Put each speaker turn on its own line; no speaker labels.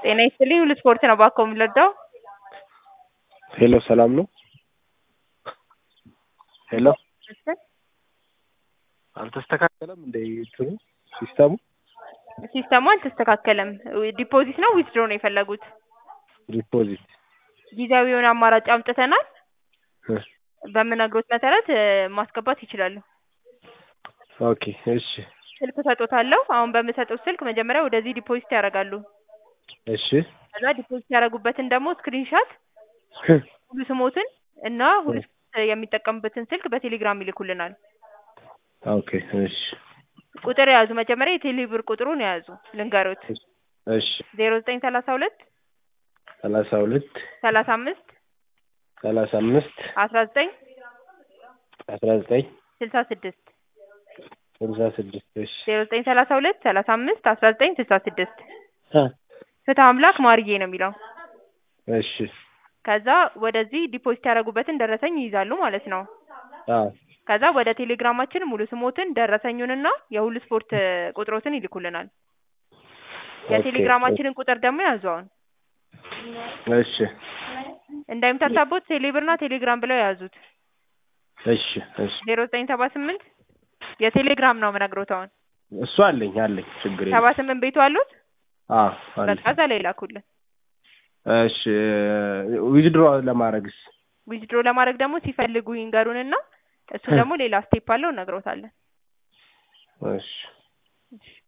ጤና ይስጥልኝ ሁሉ ስፖርት ነው ባኮ የምንረዳው
ሄሎ ሰላም ነው? ሄሎ አልተስተካከለም እንደ እንትኑ ሲስተሙ
ሲስተሙ አልተስተካከለም። ዲፖዚት ነው ዊዝድሮ ነው የፈለጉት?
ዲፖዚት
ጊዜያዊ የሆነ አማራጭ አምጥተናል።
እ
በምነግሮት መሰረት እ ማስገባት ይችላሉ።
ኦኬ እሺ
ስልክ እሰጦታለሁ። አሁን በምሰጡት ስልክ መጀመሪያ ወደዚህ ዲፖዚት ያደርጋሉ።
እሺ
ከዛ ዲፖዚት ያደረጉበትን ደግሞ ስክሪንሻት ሁሉ ስሞትን እና ሁሉ ስፖርት የሚጠቀሙበትን ስልክ በቴሌግራም ይልኩልናል።
ኦኬ እሺ
ቁጥር የያዙ መጀመሪያ የቴሌ ብር ቁጥሩን የያዙ ልንገሮት
እሺ
ዜሮ ዘጠኝ ሰላሳ ሁለት
ሰላሳ ሁለት
ሰላሳ አምስት
ሰላሳ አምስት
አስራ ዘጠኝ
አስራ ዘጠኝ
ስልሳ ስድስት
ስልሳ ስድስት እሺ
ዜሮ ዘጠኝ ሰላሳ ሁለት ሰላሳ አምስት አስራ ዘጠኝ ስልሳ ስድስት
እ
ፍትህ አምላክ ማርዬ ነው የሚለው።
እሺ
ከዛ ወደዚህ ዲፖዚት ያደረጉበትን ደረሰኝ ይይዛሉ ማለት ነው።
አዎ
ከዛ ወደ ቴሌግራማችን ሙሉ ስሞትን ደረሰኙንና የሁሉ ስፖርት እ ቁጥሮትን ይልኩልናል። የቴሌግራማችንን ቁጥር ደግሞ ያዙ አሁን
እሺ
እንዳይምታታቦት ቴሌብርና ቴሌግራም ብለው የያዙት
እሺ እሺ
ዜሮ ዘጠኝ ሰባ ስምንት የቴሌግራም ነው የምነግሮት አሁን
እሱ አለኝ አለኝ ችግር
ሰባ
የለም
ስምንት ቤቱ አሉት
አዎ አለኝ
በቃ እዛ ላይ ላኩልን።
እሺ ዊዝድሮ ለማድረግስ
ዊዝድሮ ለማድረግ ደግሞ ሲፈልጉ ይንገሩንና እሱ ደግሞ ሌላ ስቴፕ አለው እነግሮታለን።
እሺ